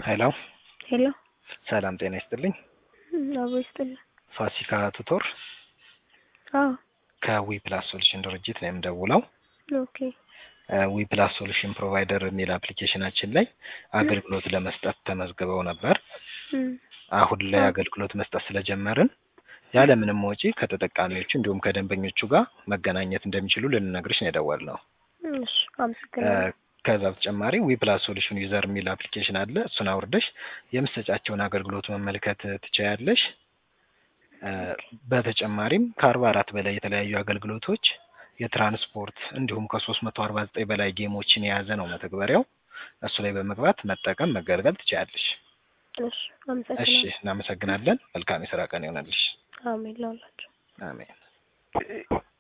ሄሎ ሄሎ ሰላም ጤና ይስጥልኝ። አቦ ይስጥልኝ። ፋሲካ ቱቶር አዎ ከዊ ፕላስ ሶሉሽን ድርጅት ነው የምደውለው። ኦኬ ዊ ፕላስ ሶሉሽን ፕሮቫይደር የሚል አፕሊኬሽናችን ላይ አገልግሎት ለመስጠት ተመዝግበው ነበር። እም፣ አሁን ላይ አገልግሎት መስጠት ስለጀመርን ያለምንም ወጪ ከተጠቃሚዎቹ እንዲሁም ከደንበኞቹ ጋር መገናኘት እንደሚችሉ ልንነግርሽ ነው የደወልነው። እሺ አመሰግናለሁ። ከዛ በተጨማሪ ዊ ፕላስ ሶሉሽን ዩዘር የሚል አፕሊኬሽን አለ። እሱን አውርደሽ የምትሰጫቸውን አገልግሎት መመልከት ትችያለሽ። በተጨማሪም ከአርባ አራት በላይ የተለያዩ አገልግሎቶች የትራንስፖርት እንዲሁም ከሶስት መቶ አርባ ዘጠኝ በላይ ጌሞችን የያዘ ነው መተግበሪያው። እሱ ላይ በመግባት መጠቀም መገልገል ትችያለሽ። እሺ እሺ፣ አመሰግናለሁ። እናመሰግናለን። መልካም የስራ ቀን ይሆናልሽ። አሜን ለሁላችሁ። አሜን።